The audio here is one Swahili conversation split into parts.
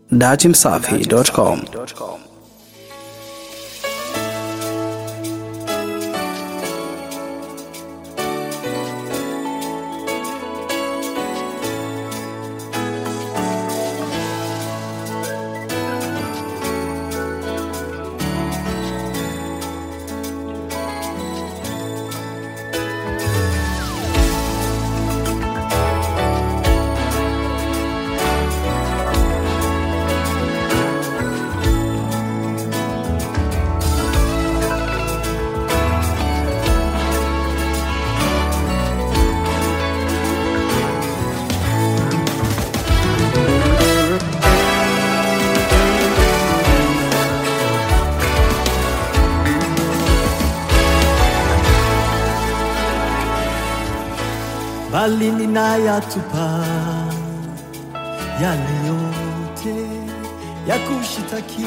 datimsafi.com. bali ninayatupa yale yote ya kushitaki,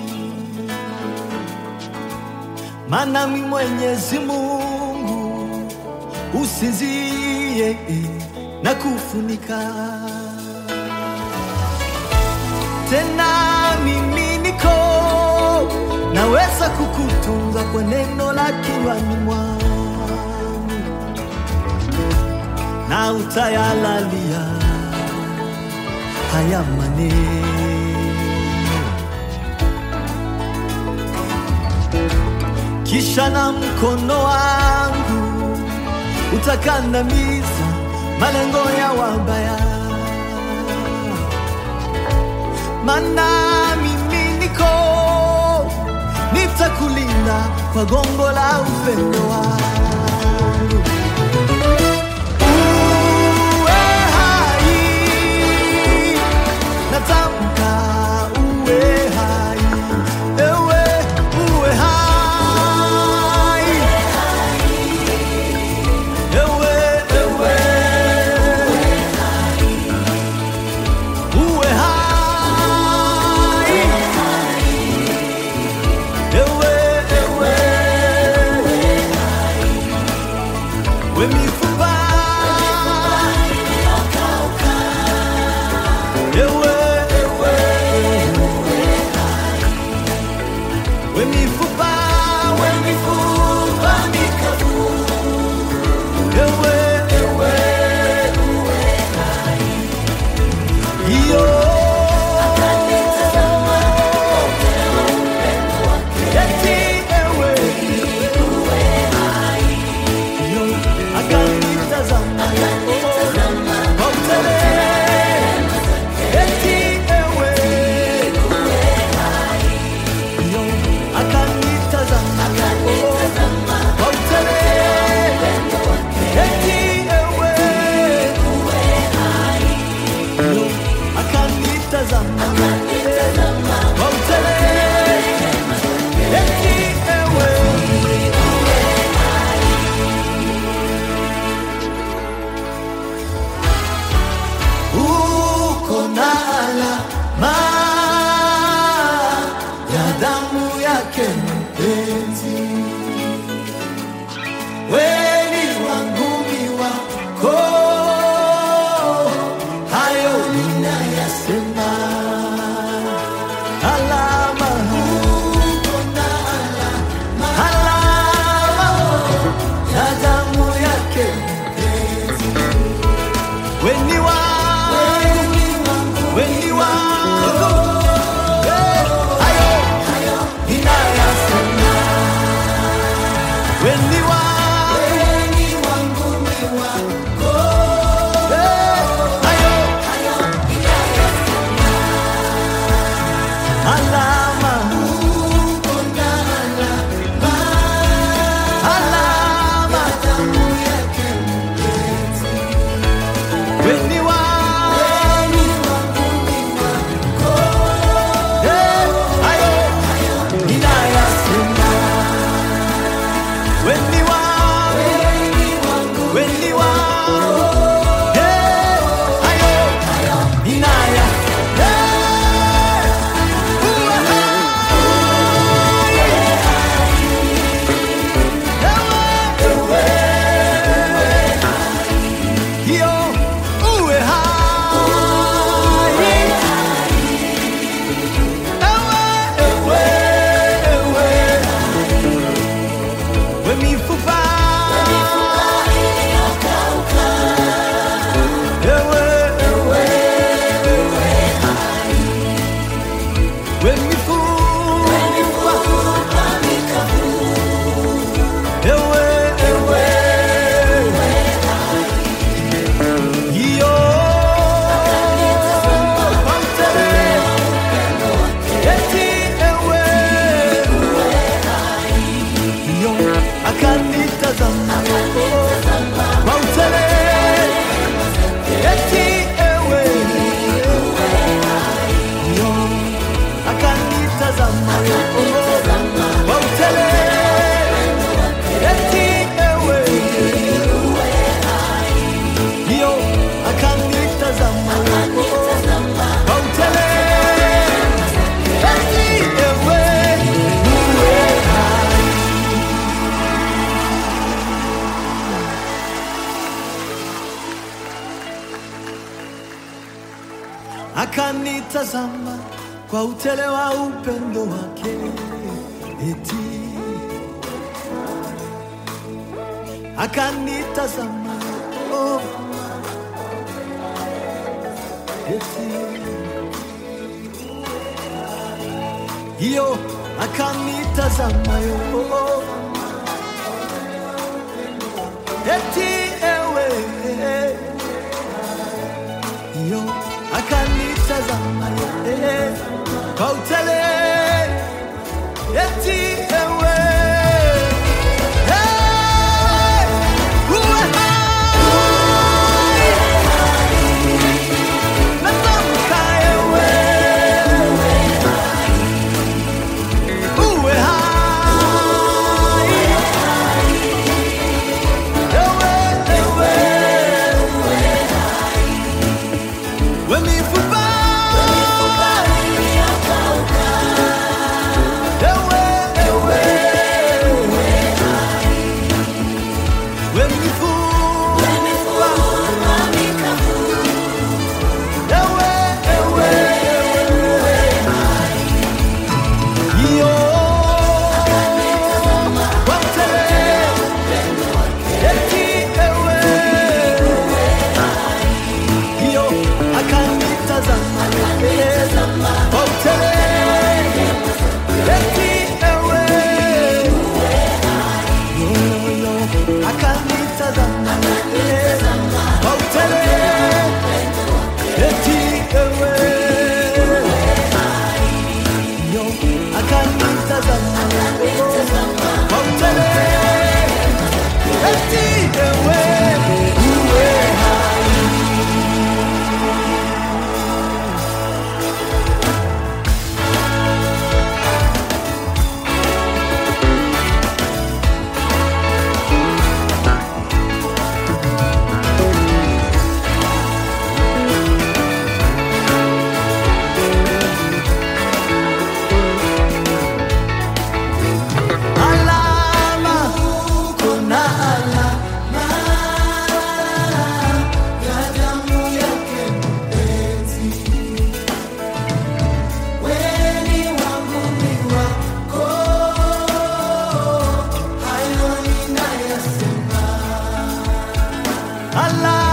maana mi Mwenyezi Mungu usinzie na kufunika tena, mimi niko naweza kukutunza kwa neno la kinywani mwangu na utayalalia haya maneno, kisha na mkono wangu utakandamiza malengo ya wabaya, mana mimi niko nitakulinda kwa gongo la upendo wangu. Uwe hai, natamka uwe hai, ewe uwe hai, ewe ewe uwe hai, ewe ewe we mifupa ewe ewe we mifupa we mifupa mikavu ewe ewe iyo eti ewe iyo akanitazama kwa utele eti ewe iyo akanitazama kwa utele eti ewe iyo akanitazama kwa utele eti ewe uko na alama ya damu yake mpenzi, weni wangu ni wako, hayo ninayasema. Alama, uko na alama, alama ya damu yake mpenzi, weni wangu weni wangu Eh, hayo ninayasema weni wangu Eh, hayo alama alama weni wangu akanitazama kwa utele wa upendo wake, eti akanitazama oh, eti hiyo akanitazama yo eti ewe yo akanitazama ye kwa utele eti ewe Hey, uwe hai. Natamka ewe uwe hai. Ewe, ewe. We mifupa. Ewe, ewe. We mifupa. Ewe, ewe, ewe. Iyo. Wote. Eti ewe. Iyo akanitazama wote. Eti ewe. Yo, yo, akanitazama wote. Eti ewe. Yo, akanitazama wote. Eti ewe. Uwe alama, kuna alama ya damu yake mpenzi. Weni wangu ni wako, hayo ninayasema. Alama